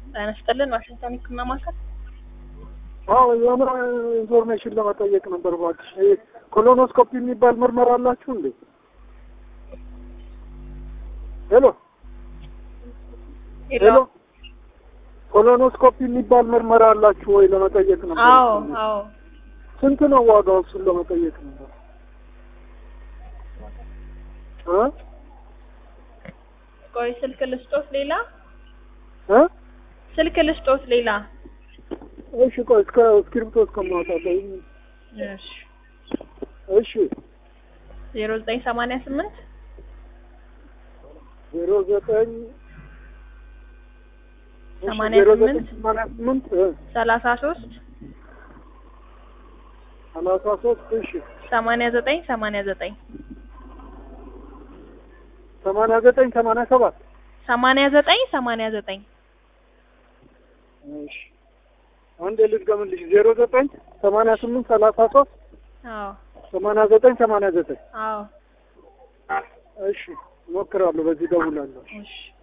ጤና ይስጥልን ዋሽንግተን ህክምና ማዕከል አዎ የሆነ ኢንፎርሜሽን ለመጠየቅ ነበር እባክሽ። ይሄ ኮሎኖስኮፒ የሚባል ምርመራ አላችሁ እንዴ? ሄሎ ሄሎ፣ ኮሎኖስኮፒ የሚባል ምርመራ አላችሁ ወይ ለመጠየቅ ነበር። አዎ አዎ ስንት ነው ዋጋው? እሱን ለመጠየቅ ነበር እ ቆይ ስልክ ልስጦት ሌላ እ ስልክ ልስጦት ሌላ እሺ ቆይ እስከ እስክሪብቶ እስከማውጣት እሺ እሺ ዜሮ ዘጠኝ ሰማንያ ስምንት ዜሮ ዘጠኝ ሰማንያ ዜሮ ዘጠኝ ስምንት ሰማንያ ስምንት እ ሰላሳ ሶስት ሰላሳ ሶስት እሺ ሰማንያ ዘጠኝ ሰማንያ ዘጠኝ ሰማንያ ዘጠኝ ሰማንያ ሰባት ሰማንያ ዘጠኝ ሰማንያ ዘጠኝ እሺ አንድ ልድገምልሽ ዜሮ ዘጠኝ ሰማንያ ስምንት ሰላሳ ሶስት አዎ ሰማንያ ዘጠኝ ሰማንያ ዘጠኝ አዎ እሺ እሞክራለሁ በዚህ ደውላለሁ እሺ